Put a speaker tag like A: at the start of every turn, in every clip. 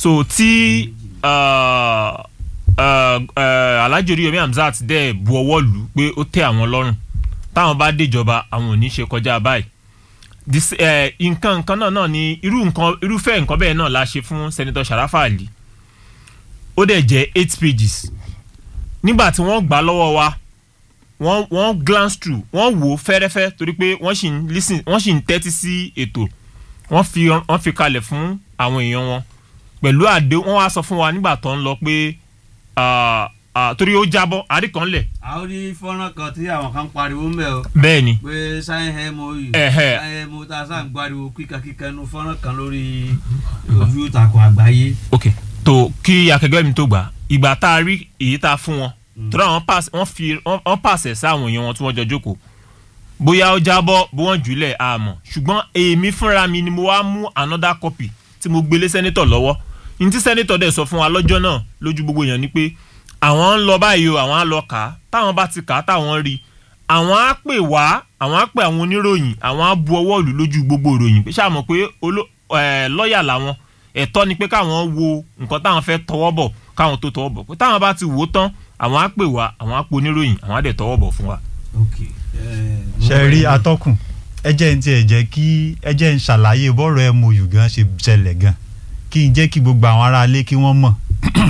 A: so tí uh, uh, uh, Alhaji Oríyọmí Hamzat dẹ̀ bu ọwọ́ lù ú pé ó tẹ́ àwọn lọ́rùn táwọn bá déjọba àwọn ò ní ṣe kọjá báyìí This, eh, nǹkan nǹkan náà náà ni irú nǹkan irúfẹ́ nǹkan bẹ́ẹ̀ náà la ṣe fún Senator Sharafa Ali ó dẹ̀ jẹ́ eight pages nígbà tí wọ́n gbà á lọ́wọ́ wa wọ́n wọ́n glance through wọ́n wò ó fẹ́rẹ́fẹ́ torí pé wọ́n sì ń listen wọ́n sì ń tẹ́tí sí ètò wọ́n fi wọ́n fi kalẹ̀ fún àwọn èèyàn wọn pẹ̀lú àdé wọ́n wá sọ fún wa nígbà tó ń lọ pé ah, ah, torí ó jábọ́ àríkànlẹ̀
B: a ó rí fọ́nrán kan tí àwọn kan pariwo ń bẹ̀ o
A: bẹ́ẹ̀ ni
B: pé sáyẹn mou
A: Ẹ̀hẹ́.
B: sáyẹn mou tá a sá ń gbariwo kíkankíkan inú fọ́nrán kan lórí ojú ìtàkùn àgbáyé.
A: ok tó kí akẹgbẹ́ mi tó gbà ìgbà tá a rí èyí tá a fún wọn torí àwọn pass wọ́n fi wọ́n wọ́n pàṣẹ sáwọn èèyàn wọn tí wọ́n jọ jókòó bóyá ó jábọ́ bí wọ́n jùlẹ̀ àmọ́ ṣùgbọ́n èmi fúnra mi ni mo wá mú another copy tí mo gbélé sẹ́nitọ̀ lọ́wọ́ ní tí sẹ́nitọ̀ dẹ̀ sọ fún wa lọ́jọ́ náà lójú gbogbo èèyàn ni pé àwọn ń lọ báyìí o àwọn á lọ kà á táwọn bá ti kà á táwọn rí àwọn á pè wá àwọn á pè àwọn oníròyìn àwọn á bu ọwọ́ ìlú lójú gbogbo ìròyìn pé ṣáà mọ̀ pé oló- ẹ̀, lọ́ọ̀yà làwọn ẹ̀tọ́ ni pé káwọn wo nǹkan táwọn fẹ́ tọwọ́ bọ̀ káwọn tó tọwọ́ bọ̀ pé táwọn bá ti wò ó tán àwọn á pè wá àwọn á pe oníròyìn àwọn á dẹ̀ tọwọ́ bọ̀ fún wa.
B: ok
C: ṣe rí atọ́kùn ẹ jẹ́ ń tiẹ̀ jẹ́ kí ẹ jẹ́ ń ṣàlàyé bọ́rọ̀ mou gan ṣe ṣẹlẹ̀ gan kí n jẹ́ kí gbogbo àwọn aráalé kí wọ́n mọ̀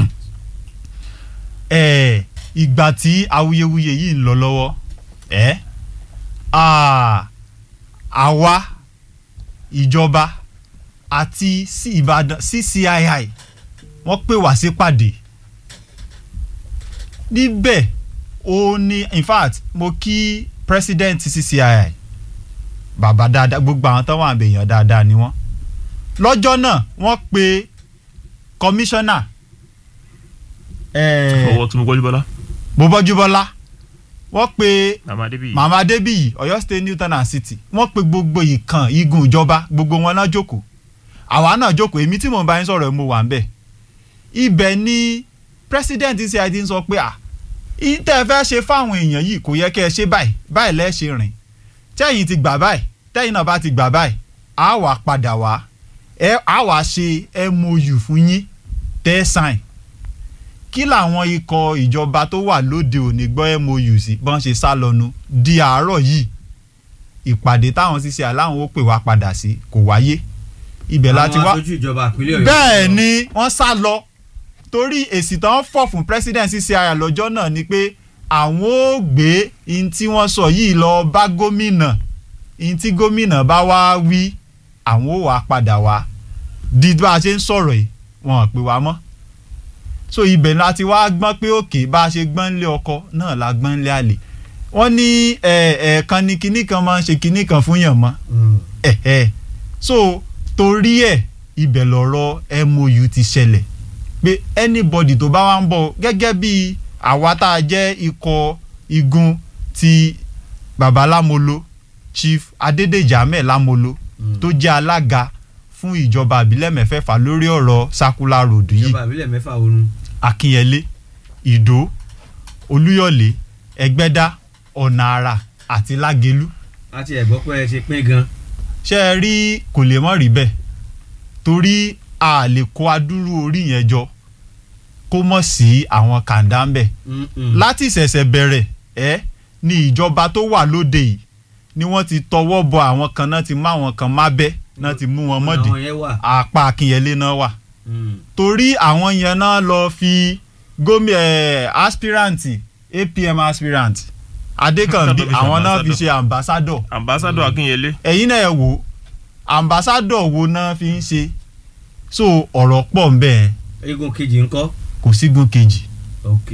C: ẹ̀ ìgbà tí awuyewuye yìí ń lọ lọ́wọ́ ẹ̀ à, àwa ìjọba àti sí Ìbàdàn CCII wọ́n pè wá sí pàdé níbẹ̀ ó ní in fact mo kí president CCII bàbá dáadáa gbogbo àwọn tó wà ń bèèyàn dáadáa ni wọ́n lọ́jọ́ náà wọ́n pe commissioner eh,
A: ọwọ́ tí mo gbọ́jú bọ́lá.
C: Bọ́bọ́júbọ́lá wọ́n pe
A: màmá débi.
C: mama adébíyì Ọ̀yọ́ state Newton and City wọ́n pe gbogbo ìkan igun ìjọba gbogbo wọn náà jókòó àwa náà jókòó èmi tí mò ń bá yín sọ̀rọ̀ mo wà ń bẹ̀ ibẹ̀ ni president CID ń sọ pé à ìtẹ́ ẹ fẹ́ ṣe fáwọn èèyàn yìí kò yẹ kẹ́ ẹ ṣe báyìí báyìí lẹ́ ṣe rìn tẹ́yìn ti gbà báyìí tẹ́yìn náà bá ti gbà báyìí á wà padà wá ẹ á wà ṣe MOU fún yín tẹ́ sign kí làwọn ikọ̀ ìjọba tó wà lóde òní gbọ́ MOU sí bọ́n ṣe sá lọ́nu di àárọ̀ yìí ìpàdé táwọn ṣiṣẹ́ aláwọn ó pè wá padà sí kò wáyé ibẹ̀ láti
B: àwọn
C: wá
B: aṣojú ìjọba ìpínlẹ̀ Ọ̀yọ́
C: bẹ́ẹ̀ ni wọ́n sá lọ torí èsì tán fọ̀ fún president CCI lọ́jọ́ náà ni pé àwọn ò gbé in tí wọ́n sọ yìí lọ bá gómìnà in tí gómìnà bá wá wí àwọn ò wá padà wá di bá a ṣe ń sọ̀rọ̀ yìí wọn ò pè wá mọ́ so ibẹ̀ láti wá gbọ́n pé òkè bá a ṣe gbọ́n lé ọkọ náà la gbọ́n lé àlè wọ́n ní ẹ̀ẹ̀kan ni kinní kan máa ń ṣe kinní kan fún yàn mọ́
B: Mm.
C: ẹ̀ẹ́ so torí ẹ̀ ibẹ̀ lọ̀rọ̀ MOU ti ṣẹlẹ̀ pé anybody tó bá wá ń bọ̀ gẹ́gẹ́ bí àwa tá a jẹ́ ikọ̀ igun ti baba Lámolo Chief Adédèjì Ahmed Lámolo
B: Mm.
C: tó jẹ́ alága fún ìjọba àbílẹ̀ mẹ́fẹ̀ẹ̀fà lórí ọ̀rọ̀ circular road yìí
B: ìjọba ìbílẹ̀ mẹ́fà orun
C: Akínyẹlé Ìdó Olúyọ̀lé Ẹgbẹ́dá Ọ̀nà Àrà àti Lágelú
B: láti ẹ̀gbọ́ pé ẹ ṣe pín gan
C: ṣé ẹ rí kò lè mọ́ rí bẹ́ẹ̀ torí a lè kó adúrú orí yẹn jọ kó mọ̀ sí àwọn kàńdá ń bẹ̀
B: Mm, mm.
C: láti ìṣẹ̀ṣẹ̀ bẹ̀rẹ̀ ẹ́ ní ìjọba tó wà lóde yìí ni wọ́n ti tọwọ́ bọ àwọn kan náà ti mú àwọn kan má bẹ́ náà ti mú wọn mọ́dì
B: àwọn yẹn wà
C: apá Akínyẹlé náà wà
B: Mm.
C: torí àwọn yẹn náà lọ fi gómìnà ẹ̀ aspirant APM aspirant Adékànbí
A: Tó fi ṣe
C: àwọn náà fi
A: ambassador.
C: ṣe ambassador
A: ambassadọ Akínyẹlé.
C: ẹ̀yin náà ẹ wò ambassadọ̀ wo náà fi ń ṣe so ọ̀rọ̀ pọ̀ ń bẹ́ẹ̀
B: eégún kejì ńkọ́
C: kò sígun kejì
B: ok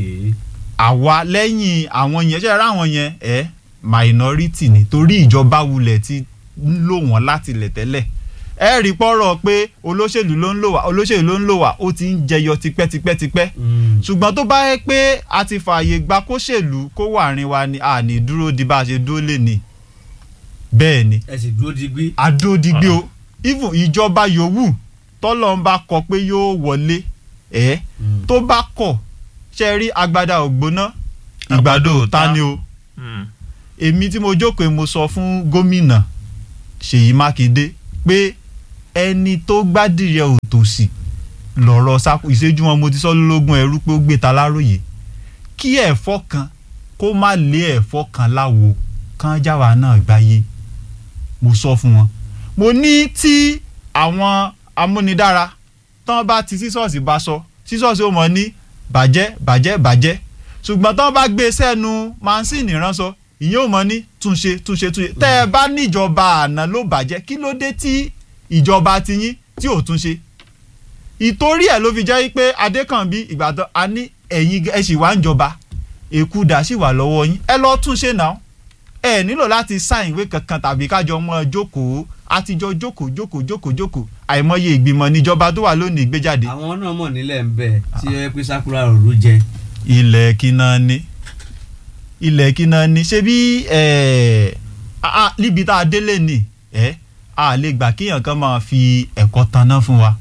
C: àwa lẹ́yìn àwọn yẹn ṣe ráwọn yẹn ẹ minority ni torí ìjọba wulẹ̀ ti ń lò wọ́n láti lẹ̀ tẹ́lẹ̀ ẹ rí pọ́rọ̀ pé olóṣèlú ló ń lò wá olóṣèlú ló ń lò wá ó ti ń jẹyọ tipẹ́tipẹ́tipẹ́
B: Mm.
C: ṣùgbọ́n tó bá yẹ pé a ti fààyè gba kóṣèlú kó wà rìn wa ni a ní dúró di bá a ṣe dúró lè ní bẹ́ẹ̀ ni
B: ẹ sì dúró digbí
C: adódigbé o even ìjọba yòówù tọ́lọ́ ń bá kọ pé yóò wọlé ẹ̀
B: Mm.
C: tó bá kọ̀ ṣe rí agbada ògbóná ìgbàdo
A: Àgbàdo
C: ta
A: ta.
C: ni o
A: Mm.
C: èmi tí mo jókòó mo sọ fún gómìnà Ṣèyí Mákindé pé ẹni tó gbádìrẹ òtòṣì lọ̀rọ̀ sáko ìṣẹ́jú wọn mo ti sọ lólógún ẹrú pé ó gbé ta láròyé kí ẹ̀fọ́ kan kó má lé ẹ̀fọ́ kan láwo kán jáwa náà gbáyé mo sọ fún wọn mo ní tí àwọn amúnidára tán bá ti sísọ́ọ̀sì bá sọ sísọ́ọ̀sì ó mọ̀ ní bàjẹ́ bàjẹ́ bàjẹ́ ṣùgbọ́n tán bá gbé sẹ́nu mansíìnì ránṣọ ìyẹn ò mọ̀ ní túnṣe túnṣe túnṣe tẹ́ ẹ bá níjọba àná ló bàjẹ́ kí ló dé tí ìjọba tiyín tí ò túnṣe ìtorí ẹ̀ ló fi jẹ́ pé adékànbí ìgbàdàn a ní ẹ̀yin ẹ sì wá ń jọba èkúdà sì wà lọ́wọ́ yín ẹ lọ́ọ́ túnṣe náà ẹ nílò láti sáìn ìwé kankan tàbí kájọ mọ́ jókòó àtijọ́ jókòó jókòó jókòó jókòó àìmọye ìgbìmọ̀ níjọba tó wà lónìí gbé jáde.
B: àwọn náà mọ̀ nílẹ̀ ń bẹ̀ tí ẹ pé sakura òru jẹ.
C: ilẹ̀ kíná ní ilẹ̀ kíná ní ṣé bí ẹ̀ ah, níbi tá a délé ni ẹ̀ a lè gbà kéèyàn kan máa fi ẹ̀kọ́ taná fún wa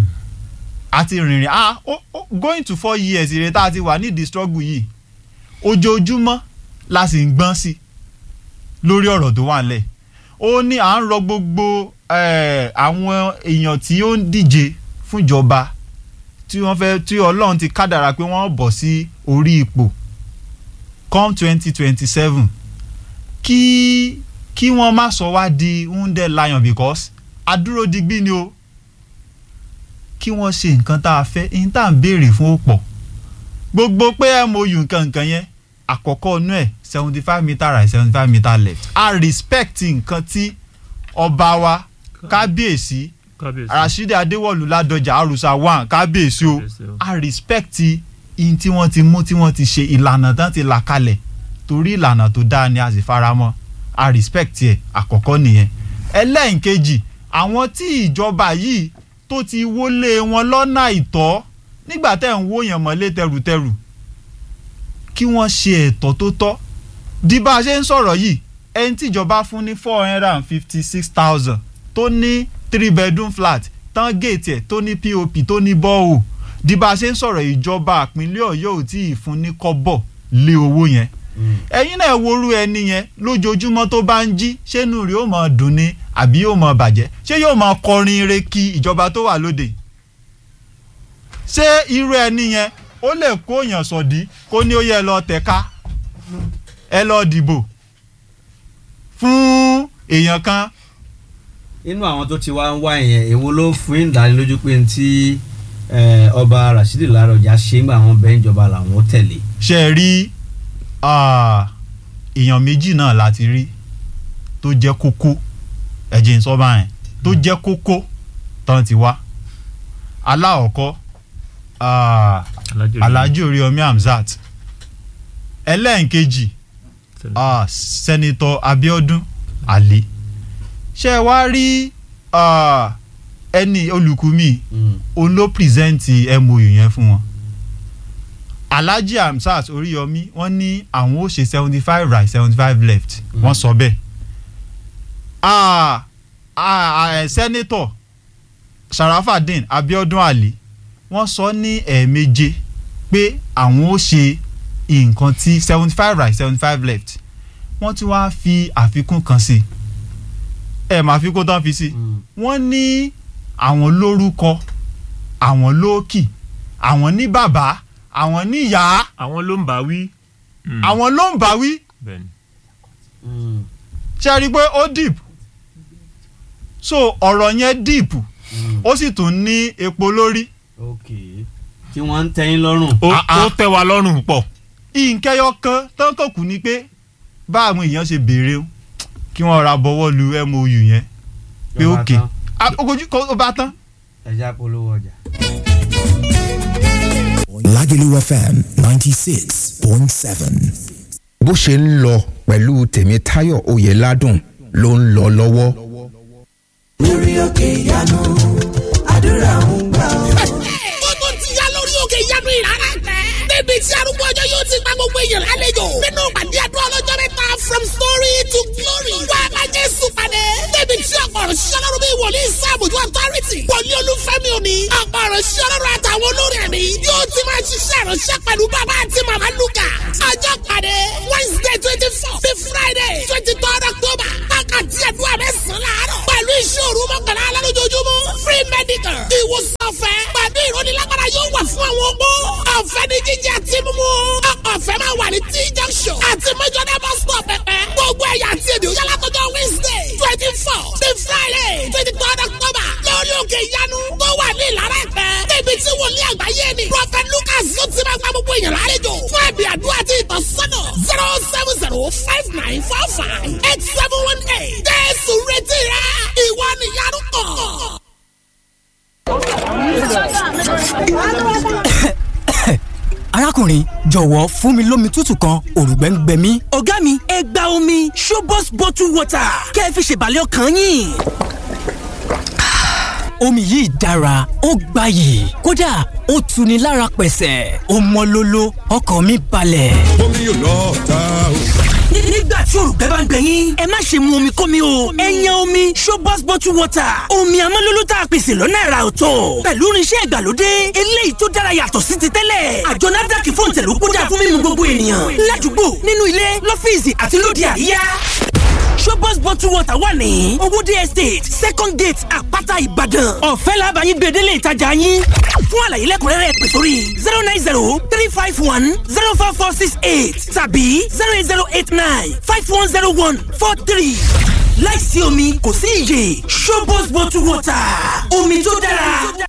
C: a ti rìnrìn ah oh, oh, going to four years ìrè tá a ti wà nídìí struggle yìí ojoojúmọ́ la sì ń gbọ́n sí lórí ọ̀rọ̀ tó wà nílẹ̀ ó ní à ń rọ gbogbo eh, àwọn èèyàn tí ó ń díje fúnjọba tí wọ́n fẹ́ tí ọlọ́run ti kádàrà pé wọ́n bọ̀ sí orí ipò come twenty twenty seven kí kí wọ́n má sọ wá di wounded lion because adúró digbí ni o kí wọ́n ṣe nǹkan tá a fẹ́ ní tá à ń béèrè fún ó pọ̀ gbogbo pé mou nǹkan nǹkan yẹn àkọ́kọ́ inú ẹ̀ seventy five meter right seventy five meter left a respect nǹkan tí ọba wa kábíyèsí
A: kábíyèsí
C: rasheed adéwọ̀lú ládọjà àrùsà one kábíyèsí o
A: Kábíyèsí o.
C: a respect in tí wọ́n ti mú tí wọ́n ti ṣe ìlànà tán ti là kalẹ̀ torí ìlànà tó dáa ni a sì fara mọ́ a respect ẹ̀ àkọ́kọ́ nìyẹn ẹlẹ́ǹkejì àwọn tí ìjọba yìí tó ti wọlé wọn lọ́nà àìtọ́ nígbà tẹ́ ń wó yàn mọ́lé tẹrùtẹrù kí wọ́n ṣe ẹ̀tọ́ tó tọ́ di bá a ṣe ń sọ̀rọ̀ yìí ẹni tíjọba fún ní four hundred and fifty six thousand tó ní three bedroom flat tán géètì ẹ̀ tó ní pop tó ní bọ́ọ̀ di bá a ṣe ń sọ̀rọ̀ ìjọba ìpínlẹ̀ ọ̀yọ́ ò tí ì fún ní kọ́bọ̀ lé owó yẹn ẹ̀yin náà worú ẹni yẹn lójoojúmọ́ tó bá ń jí ṣé inú rẹ̀ yóò máa dùn ni àbí yóò máa bàjẹ́ ṣé yóò máa kọrin ire kí ìjọba tó wà lóde ṣé irú ẹni yẹn ó lè kó èèyàn sọ̀dí kó ní ó yẹ lọ tẹ̀ka ẹ lọ dìbò fún èèyàn kan
B: inú àwọn tó ti wá ń wá yẹn èwo ló fún yín ìdánilójú pé tí eh, ọba rasheed lárọjà ṣe ń gbà wọn bẹ́ẹ̀ ìjọba làwọn tẹ̀lé.
C: ṣe rí ah, èèyàn méjì náà láti rí tó jẹ́ kókó ẹ̀jẹ̀ ń sọ báyẹn tó jẹ́ kókó tán ti wá aláọ̀kọ́ ah,
A: Alhaji
C: alhaji oríyọmí hamzat ẹlẹ́ǹkejì ah, sẹ́nitọ́ abiodun ali ṣé ẹ wá rí ah, ẹni olùkùmí òun ló pírẹsẹ̀ǹtì mou yẹn fún wọn alhaji hamzat oríyọmí wọ́n ní àwọn ó ṣe seventy five right seventy five left
B: Mm.
C: wọ́n sọ bẹ́ẹ̀ ah, ah, ah, sẹ́nitọ̀ sharafadin abiodun ali wọ́n sọ ní ẹ̀ẹ̀méje pé àwọn ó ṣe nǹkan tí seventy five right seventy five left wọ́n ti wá fi àfikún kan sí ẹ̀ máa fi kó tán fi sí wọ́n ní àwọn lórúkọ àwọn lóòkì àwọn ní bàbá àwọn ní ìyá
A: àwọn ló ń bá wí. Mm,
C: àwọn ló ń bá wí
A: bẹ́ẹ̀ni.
C: ṣe rí i pé ó deep so ọ̀rọ̀ yẹn deep ó sì tún ní epo lórí
B: ok tí wọ́n ń tẹ́yìn lọ́rùn.
A: ó
C: Ah, ah.
A: ó tẹ́ wa lọ́rùn pọ̀.
C: ìǹkẹyọ kan tán kò kù ni pé bá àwọn èèyàn ṣe béèrè o kí wọ́n ra bọ́wọ́ lu mou yẹn pé
B: Ló bá
C: òkè
B: tán.
C: Ah, ogojú kó ó bá tán.
B: ẹja polówó ọjà.
D: Lagelu FM ninety six point seven.
E: bó ṣe ń lọ pẹ̀lú tèmítáyọ̀ oyèládùn ló ń lọ lọ́wọ́.
F: lórí òkè ìyanu àdúrà ń gbà ọ́.
G: ó tó ti yá lórí òkè ìyanu ìrara tẹ. níbi tí arúgbó ọjọ́ yóò ti gba gbogbo èèyàn lálejò. nínú pàdé àdúrà ọlọ́jọ́ mẹ́ta from story to glory. wá a bá jésù pàdé. níbi tí ọ̀pọ̀ ọ̀rọ̀ ṣiṣẹ́ lọ́rùn bí wòlíì sáàbùjú authority. wòlíì olúfẹ́mi òní. ọ̀pọ̀ ọ̀rọ̀ ṣiṣẹ́ lọ́rùn àtàwọn olórin ẹ̀mí. yóò ti máa ṣiṣẹ́ ìránṣẹ́ pẹ̀lú bàbá àti màmá lukà. ọjọ́ pàdé wednesday twenty four sí friday twenty third october. wákàtí àdúrà mẹ́sàn-án láàárọ̀. pẹ̀lú ìṣòro mọ́kànlá alálójoojúmọ́ free medical. ìwòsàn ọ̀fẹ́ pẹ̀lú ìrónilágbára yóò wà fún àwọn opó. ọ̀fẹ́ ní jíjẹ àti mímú. ọ̀fẹ́ máa wà ní t junction àti mẹ́jọ́dá bus stop pẹ̀pẹ́. gbogbo ẹ̀yà àti èdè òyà látọjọ́ wednesday twenty four the friday twenty third october lórí òkè ìyanu tó wà ní ìlara ẹ̀pẹ́. níbi tí wòlíì àgbáyé ni prophet lucas yóò ti máa gba gbogbo èèyàn lálejò fún ẹ̀bì àdúrà àti ìtọ́sọ́nà zero seven zero five nine four five eight seven one eight. jésù retí rẹ ìwọ nìyanu kàn.
H: arákùnrin jọ̀wọ́ fún mi lómi tútù kan òrùgbẹ́ ń gbẹ mí.
I: ọ̀gá mi ẹ gba omi showbox bottle water kẹ́ ẹ fi ṣèbàlẹ̀ ọkàn yín.
H: omi yìí dára ó gbayì kódà ó tuni lára pẹ̀sẹ̀ ó mọ́ lóló ọkàn mi balẹ̀.
J: omi yóò lọ ta o.
I: nígbà tí òrùgbẹ́ bá ń gbẹ yín ẹ má ṣe mu omi kómi o ẹ yan omi showbox bottle water omi amọ́lóló tá a pèsè lọ́nà ẹ̀rà ọ̀tọ̀ pẹ̀lú irinṣẹ́ ìgbàlódé eléyìí tó dára yàtọ̀ sí ti tẹ́lẹ̀ àjọ nafdac fún ìtẹ̀lú kódà fún mímu gbogbo ènìyàn ládùúgbò nínú ilé lọ́fíìsì àti lóde àríyá showbox bottle water wà ní owóde estate second gate àpáta ìbàdàn ọ̀fẹ́ làbàyí gbèdélé ìtajà yín fún àlàyé lẹ́kùnrẹ́rẹ́ pè sórí zero nine zero three five one zero four four six eight tàbí zero eight zero eight nine five one zero one four three láìsí omi kò sí iyè showbox bottle water omi tó dára.